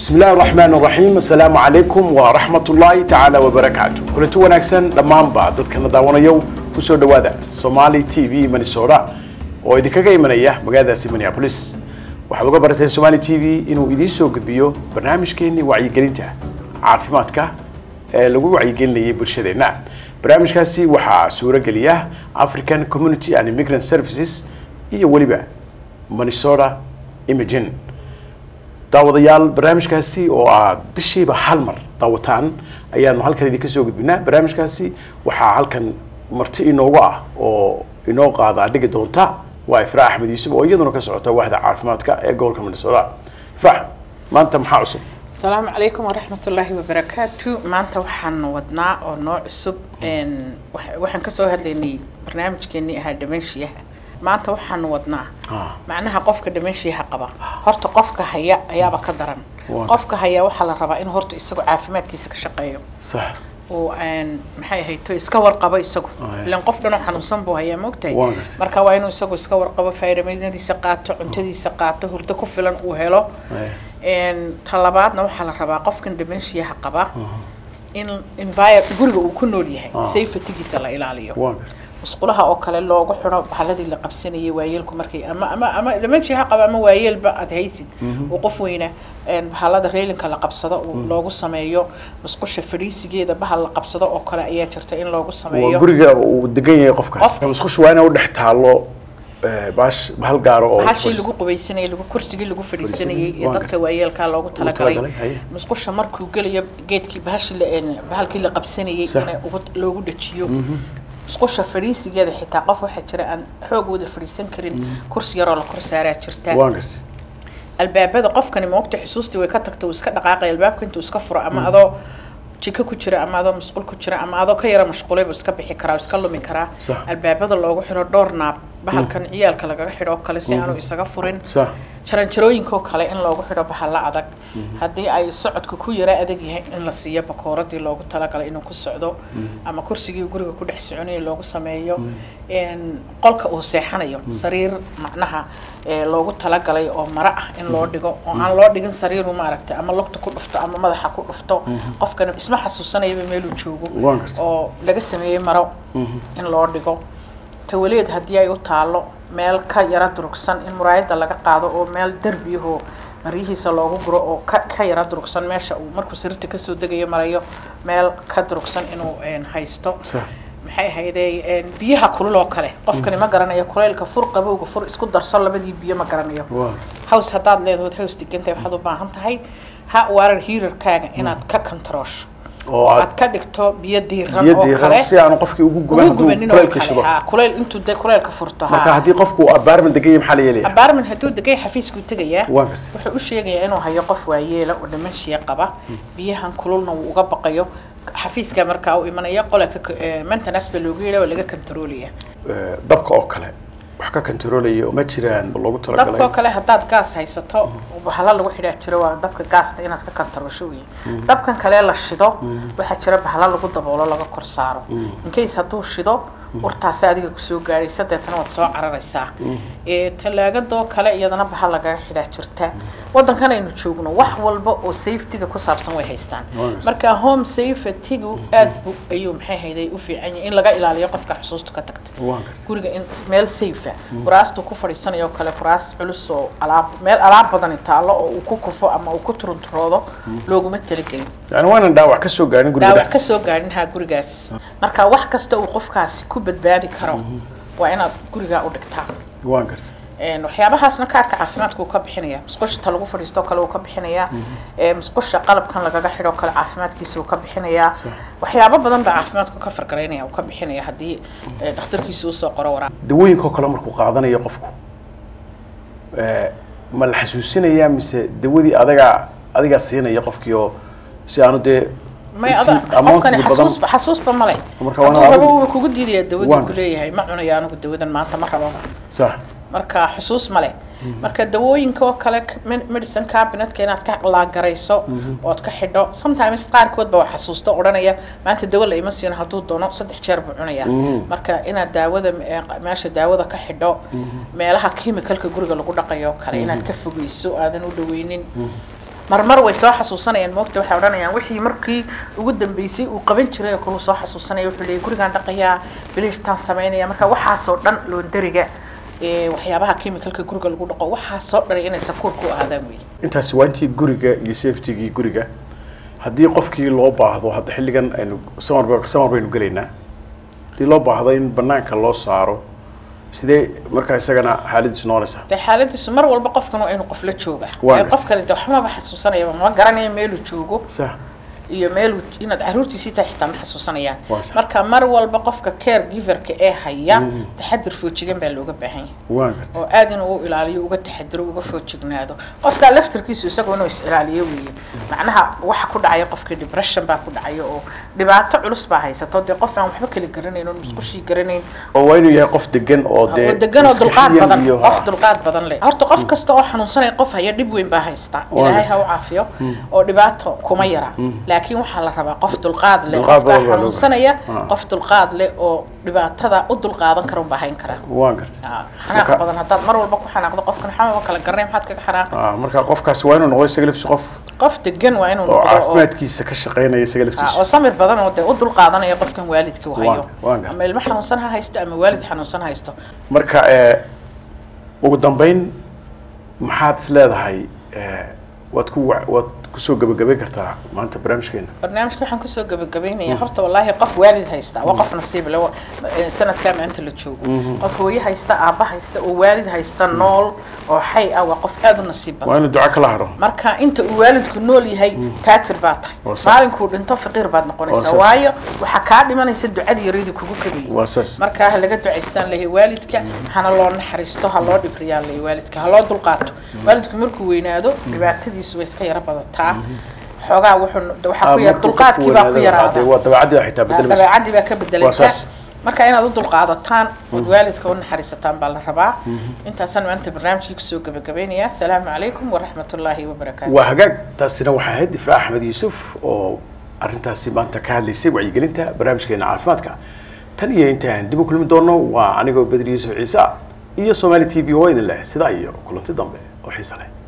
بسم الله الرحمن الرحيم السلام عليكم ورحمة الله تعالى وبركاته كلنتي wanaagsan dhammaanba dadkana daawanayow kusoo dhawaada Somali TV Minnesota oo idinkaga imanaya magaaladaasi Minneapolis waxaad uga barateen Somali TV inuu idiin soo gudbiyo barnaamijkeennii wacyigelinta caafimaadka ee lagu wacyigelinayay bulshadeena barnaamijkaasi waxaa suurogeliya African Community and Immigrant Services iyo weliba Minnesota Imaging daawadayaal barnaamijkaasi oo aad bishiiba hal mar daawataan ayaanu halkan idinka soo gudbinaa barnaamijkaasi waxaa halkan marti inoogu ah oo inoo qaadaa dhigi doonta waa ifraax axmed yuusuf oo iyaduna ka socota waaxda caafimaadka ee gobolka minnesota ifraax maanta maxaa cusub asalaamu calaykum waraxmatullaahi wabarakaatu maanta waxaan wadnaa oo noo cusub waxaan kasoo hadlaynay barnaamijkeenii ahaa dhamanshiyaha maanta waxaan wadnaa macnaha qofka dhamanshiyaha qaba horta qofka haya ayaaba ka daran qofka haya waxaa la rabaa in horta isagu caafimaadkiisa ka shaqeeyo sax oo maxay ahayto iska warqabo isagu ilan qof dhanoo xanuunsan buu hayaa maogtahay Waa gartay. marka waa inuu isagu iska warqabo fayraminadiisa qaato cuntadiisa qaato hurdo ku filan uu helo talabaadna waxaa la rabaa qofkan dhamanshiyaha qaba in envir guriga uu ku nool yahay safetygiisa la ilaaliyo waa gartay musqulaha oo kale loogu xidho bahaladii la qabsanayay waayeelku markay ama ama ama dhamaanshii ha qaba ama waayeelba aad haysid uu qof weyna bahalada reelinka la qabsado uu loogu sameeyo musqusha fadhiisigeeda bahal la qabsado oo kale ayaa jirta in loogu waa sameeyo guriga uu degan yahay qofkaas Qof- musqushu waa inay u dhex taalo eh, baash bahal gaaro oo hashii lagu qubaysanayay lagu kursigii lagu fadhiisanayay Fadhiisanayay, ee waa dadka gartay. waayeelkaa loogu talagalay talagalay, haye. musqusha markuu gelayo geedkii bahashi la een, bahalkii la qabsanayay Sax. in loogu dhajiyo musqusha fadhiisigeeda xitaa qof waxaa jira aan xoog wada fadhiisan karin kursi yaroo la kor saaraa jirta waa gartay albaabada qofkani moogta xusuustii way ka tagta uu iska dhaqaaqay albaabka intuu iska furo ama adoo jiko ku jira ama adoo masquul ku jira ama adoo ka yara mashquulay buu iska bixi karaa uu iska lumi karaa Sax. albaabada loogu xidho dhowr naab bahalkan ciyaalka lagaga xidho oo kale si aanu isaga furin sax jaranjarooyinkoo kale in loogu xidho bahalla adag haddii ay socodka ku yara adag yahay in la siiyo bakooradii loogu talagalay inuu ku socdo ama kursigii guriga ku dhex soconayay loogu sameeyo een, qolka uu seexanayo sariir macnaha ee, loogu talagalay oo maro ah in loo dhigo oo aan loo dhigin sariiru maaragtay ama lugta ku dhufto ama madaxa ku dhufto qofkana isma xasuusanayaba meeluu joogo Waan gartay. oo laga sameeyey maro in loo dhigo tawaleed haddii ay u taalo meel ka yara durugsan in muraayada laga qaado oo meel derbiyahoo maryihiisa loogu guro oo ka ka yara durugsan meesha uu markuu sariirta kasoo degayo marayo meel ka durugsan inuu een, haysto sax maxay ahaydee een, biyaha kulul oo kale qofkani ma garanayo kuleylka fur qabowga fur isku darso labadii biyo ma garanayo waa hows haddaad leedahood hows degantahay waxaad u baahan tahay ha warar hiirarkaaga inaad ka kantaroosho oo aad aad ka dhigto biyo diiran biyo oo diiran kale si aanu qofkii ugu guban ugu hadduu gubanin oo kuleylka shido kale ha kuleyl intuu de kuleylka furto ha marka haddii qofku abaarman degan yahay maxaa la yeelaya abaarman hadduu degay xafiiskuu tegayaa waa gartay wuxuu u sheegayaa inuu hayo qof waayeela oo dhamanshiya qaba biyahan kululna wuu uga baqayo xafiiska markaa u imanaya qolalka maintenance baa loogu yeedha waa laga kantaroolaya Eh, dabka oo kale wax ka kantaroolaya oo ma jiraan loogu dabkoo talagalay kale haddaad gaas haysato bahala lagu xidhaa jiro waa dabka gaasta inaad ka kantaroosho wey dabkan kale la shido waxaa jira bahala lagu daboolo laga kor saaro incase hadduu shido urtaasi adiga kusoo gaadhaysa deetana waad soo cararaysaa ee talaagadoo kale iyadana bahal lagaga xidhaa jirta wadankan aynu joogno wax walba oo safetyga ku saabsan way haystaan Wonderful. marka home safetygu aad bu ayuu maxay hayday u fiican yahay in laga ilaaliyo qofka xusuusta ka tagta waa gartay guriga in meel safe ah kuraastuu ku fadhiisanayo oo kale kuraas culus oo alaab meel alaab badani taalo oo uu ku kufo ama uu ku turunturoodo looguma talagelin yani waa inaan dhaawac ka soo gaarin guriga dhaawac ka dhexdiisa soo gaadhin haa gurigaas marka wax kasta uu qofkaasi ku badbaadi karo waa inaad gurigaa u dhigtaa waa gartay Een, waxyaabahaasna kaarka caafimaadka uu ka bixinaya musqusha ta lagu fadhiisto kale uu ka bixinayaa ee, musqusha qalabkan lagaga xidho kale caafimaadkiisa uu ka bixinayaa Sax. waxyaabo badan baa caafimaadku ka fargaraynaya uu ka bixinaya haddii ee, dhakhtarkiisa usoo qoro waraaq dawooyinkoo kale markuu qaadanayo qofku eh, ma la xasuusinaya mise dawadii adagaa adigaa siinaya qofkii oo si aanu dee may intii ada amountiga qofkani badan- xasuusba xasuusba male Marka waa hadduu adigu- rabo wuu kugu diidaya dawadii Waan ku gartay. leeyahay ma cunayo anigu dawadan maanta ma rabo sax marka xusuus male marka dawooyinka oo kale k- med- medicine cabinetka inaad ka laagarayso ood ka xidho sometimes qaarkood ba waa xasuusta odhanaya maanta dawo la ima siino hadduu doono saddex jeer buu cunaya marka inaad daawada eh, qa- meesha daawada ka xidho meelaha chemicalka guriga lagu dhaqayo oo kale inaad ka fogeyso aadan u dhaweynin marmar way soo xasuusanayaan moogta waxay odhanayaan wixii markii ugu dambeysay uu qaban jiray oo kale uu soo xasuusanaya wuxuu leeyahy gurigaan dhaqayaa bilishtaan samaynaya marka waxaasoo dhan loondariga ee waxyaabaha chemicalka guriga lagu dhaqo waxaasoo dhan inay sakuur ku ahaadaan wey intaasi waa intii guriga iyo safetygii guriga haddii qofkii loo baahdo hadda xilligan aynu samar samar baynu gelaynaa haddii loo baahdo in banaanka loo saaro sidee markaa isagana xaaladiisu noqonaysaa dee xaaladiisu mar walba qofkan waa inuu qof la jooga Waa ee gartay. qof kale de waxmaba xasuusanayaba ma garanayo meeluu joogo sax iyo meel inaad caruurtiisii tahay xitaa ma xasuusanayaan Waa sax. marka mar walba qofka care giverka ee haya taxadir foojigan baa looga baahan yahay waan gartay oo aad inuu u ilaaliyo uga taxadiro uga foojignaado qofka laftirkiisu isagu inuu is ilaaliyo weeye macnaha waxa ku dhacaya qofka depression baa ku dhacaya oo dhibaato culus baa haysato dee qof aan waxba kala garanayn oon musqushii garanayn oo waa inuu yahay qof degan oo dee oo degan oo dulqaad maskaxiyan badan iyo- qof dulqaad badan leh horta qof kasta oo xanuunsanaya qof haya dhib weyn baa haysta Waa ilaahay ha gartay. u caafiyo oo dhibaato kuma yara laakiin waxaa la rabaa qof dulqaad leh Dulqaad qofka badan baa loo xanuunsanaya baahan. qof dulqaad leh oo dhibaatada u dulqaadan kara unbaa hayn karaa waan gartay Ah, xanaaq Marka- badan haddaad mar walba ku xanaaqdo qofkan xamaba kala garanay maxaad kaga xanaaqi Ah, marka qofkaasi waa inuu noqdo isaga laftiisa qof qof degan waa inuu oo noqdo oo caafimaadkiisa ka shaqaynaya isaga ah, oo laftiisa samir badan oo dee u dulqaadanaya qofkan waalidka u hayo Waan- waan gartay. ama ilmo xanuunsan ha haysto ama waalid xanuunsan ha haysto marka eh, ugu dambeyn maxaad is leedahay eh, waad ku wa- waad kusoo gabagabayn kartaa maanta barnaamijkeena barnaamijka waxaan kusoo gabagabaynayaa horta wallaahi qof waalid haysta waa qof nasiib leh waa- eh, sanadkaa maanta la joogo qof hooyo haysta aabba haysta oo waalid haysta nool oo xay ah waa qof aad u nasiib badan waa inuu duco kala hadho marka inta uu waalidku nool yahay taajir baad tahay Waa sax. maalinkuu dhinto faqiir baad Waa noqonaysaa sax. waayo waxaa kaa dhimanaysa ducadii yaradii kugu kadiyay waa saas marka ha laga ducaystaan lehe waalidka hana loo naxariisto ha loo dhibriyaa lehe waalidka ha loo dulqaato waalidku markuu weynaado dhibaatadiisu way iska yara badataa xoogaa wuxuu waxaa ku yar dulqaadkii baa ku yaraada waa dabeecadii baa xitaa bedelmaysa dabeecadii baa ka Waa bedelaysa saas. marka inaad u dulqaadataan ood waalidka u naxariisataan baa la rabaa intaasaan maanta barnaamijkii kusoo gabagabaynayaa asalaamu calaykum waraxmatullaahi wabarakaatu waa hagaag taasina waxaa ahayd ifraa axmed yuusuf oo arrintaasi maanta ka hadlaysay wacyigelinta barnaamijkeena caafimaadka tan iyo intaan dib u kulmi doono waa anigoo bedri yuusuf ciise iyo somaali t v oo idin leh sidaa iyo kulanti dambe oo xiise leh